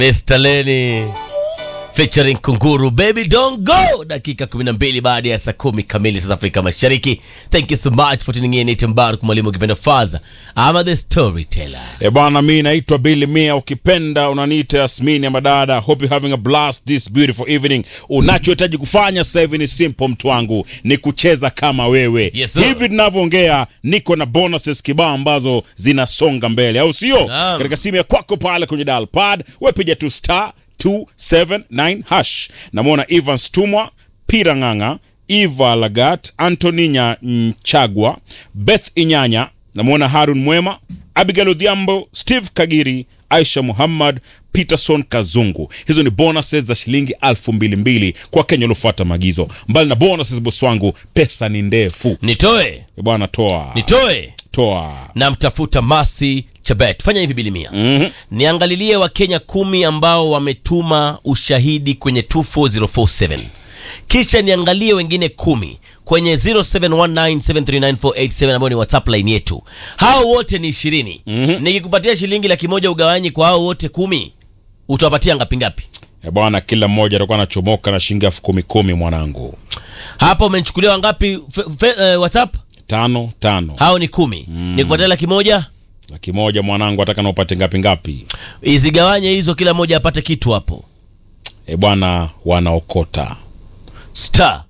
Mr. Lenny featuring Kunguru Baby Don't Go, dakika 12 baada ya saa kumi kamili sasa Afrika Mashariki. Thank you so much for tuning in. Ite Mbaruk mwalimu ukipenda Faza ama the storyteller. E bwana, mi naitwa Billy Mia, ukipenda unaniita Yasmini ya madada. Hope you having a blast this beautiful evening. Unachohitaji kufanya sasa hivi ni simple, mtu wangu, ni kucheza kama wewe. Yes, sir. hivi tunavyoongea, niko na bonuses kibao ambazo zinasonga mbele, au sio? Naam. Katika simu ya kwako pale kwenye dial pad, wepiga tu star 279 hash. Namwona Evans Tumwa, Pira Ng'ang'a, Eva Lagat, Anthony Nya Nchagwa, Beth Inyanya, namwona Harun Mwema, Abigail Odhiambo, Steve Kagiri, Aisha Muhammad, Peterson Kazungu. Hizo ni bonuses za shilingi elfu mbili mbili kwa Kenya waliofuata maagizo. Mbali na bonuses, bosi wangu, pesa ni ndefu. Nitoe, E bwana, toa nitoe toa. namtafuta Masi Chebet. Fanya hivi bilimia Mhm. niangalilie Wakenya kumi ambao wametuma ushahidi kwenye 24047 kisha niangalie wengine kumi kwenye 0719739487 ambao ni whatsapp line yetu. Hao wote ni ishirini. Nikikupatia shilingi laki moja ugawanyi kwa hao wote kumi, utawapatia ngapi ngapi? E bwana, kila mmoja atakuwa anachomoka na shilingi elfu kumi kumi, mwanangu. Hapa umechukuliwa ngapi fe, fe, eh, whatsapp? Tano tano, Hao ni kumi. Nikupatia laki moja laki moja mwanangu, ataka na upate ngapi ngapi? izigawanye hizo, kila moja apate kitu hapo. E bwana, wanaokota star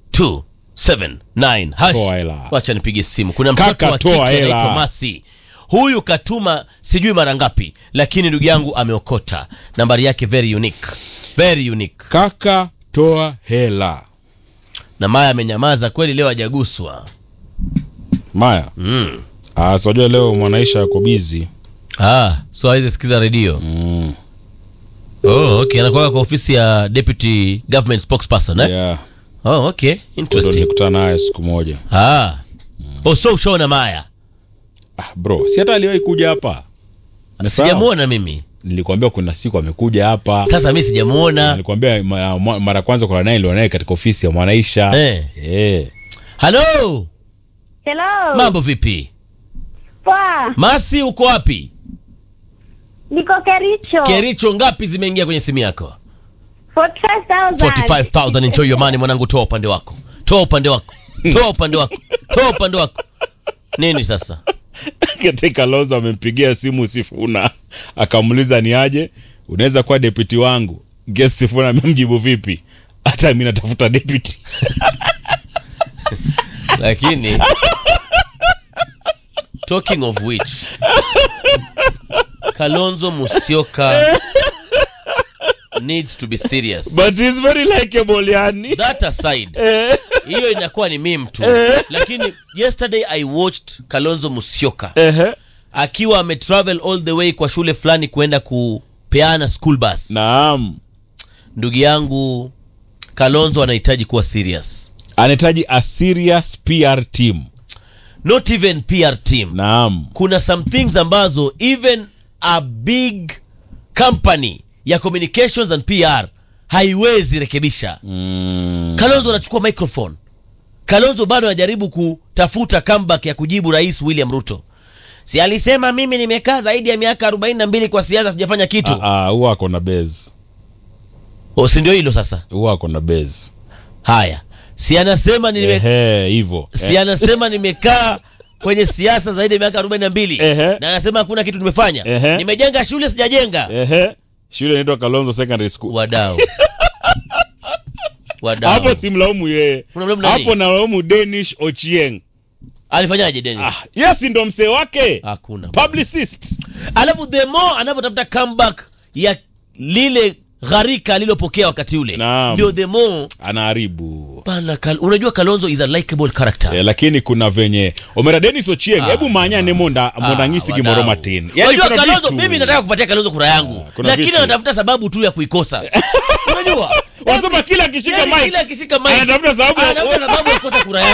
279 hash. Toa hela. Wacha nipige simu. Kuna mtoto Kaka, wa toa kike hela. anaitwa Masi. Huyu katuma sijui mara ngapi, lakini ndugu yangu ameokota. Nambari yake very unique, very unique. kaka, toa hela. Na Maya amenyamaza kweli, leo hajaguswa. Maya Mm. ah, sijua leo mwanaisha yako bizi Ah, so hawezi sikiza redio. mm. Oh, okay, anakuwa kwa ofisi ya deputy government spokesperson eh? yeah. Oh, okay, Ndo interesting. nilikutana naye siku moja Ah. Oh, so ushaona Maya? ah, bro si hata aliwahi kuja hapa Sijamuona mimi. nilikwambia kuna siku amekuja hapa Sasa mimi sijamuona. nilikwambia mara mara ya kwanza kuna naye nilio naye katika ofisi ya mwanaisha Eh. Eh. Hello, Hello. mambo vipi? Poa. Masi, uko wapi? Niko Kericho. Kericho, ngapi zimeingia kwenye simu yako? 45,000. 45000 enjoy your money mwanangu, toa upande wako, toa upande wako, toa upande wako, toa upande wako. Nini sasa? katika loza amempigia simu Sifuna akamuuliza ni aje, unaweza kuwa deputy wangu. Guess Sifuna amemjibu vipi? Hata mimi natafuta deputy. Lakini talking of which, Kalonzo Musyoka needs to be serious. But he's very likable yani. That aside, hiyo inakuwa ni meme tu, lakini yesterday I watched Kalonzo Musyoka Ehe. akiwa ametravel all the way kwa shule fulani kuenda kupeana school bus. Naam. Ndugu yangu Kalonzo anahitaji kuwa serious, Anahitaji a serious PR team. not even PR team. Naam. Kuna some things ambazo even a big company ya communications and PR haiwezi rekebisha. Mm. Kalonzo anachukua microphone. Kalonzo bado anajaribu kutafuta comeback ya kujibu Rais William Ruto. Si alisema mimi nimekaa zaidi ya miaka 42 kwa siasa sijafanya kitu. Ah, ah, huwa ako na base. O, si ndio hilo sasa? Huwa ako na base. Haya, si anasema nime, Ehe, hivyo. si anasema nimekaa kwenye siasa zaidi ya miaka 42 Ehe. na anasema hakuna kitu nimefanya. Ehe. Nimejenga shule sijajenga. Ehe. Shule inaitwa Kalonzo Secondary School. Wadau. Wadau. Hapo simlaumu yeye. Unamlaumu nani? Hapo nalaumu Danish Ochieng. Alifanyaje Dennis? Ah, yes ndo msee wake. Hakuna. Publicist. Alafu the more anavyotafuta comeback ya lile gharika alilopokea wakati ule Naam. ndio the more Anaharibu. pana Kal unajua Kalonzo is a likable character. Eh, lakini kuna venye Omera Dennis Ochieng, hebu manya monda monda ngisi wadau. gimoro matin. Unajua kuna Kalonzo, vitu. mimi nataka kupatia Kalonzo kura yangu, kuna lakini vitu. anatafuta sababu tu ya kuikosa. Unajua Wasema kila akishika Yaani mic kila akishika mic anatafuta sababu ya- anatafuta sababu ya kukosa kura yangu.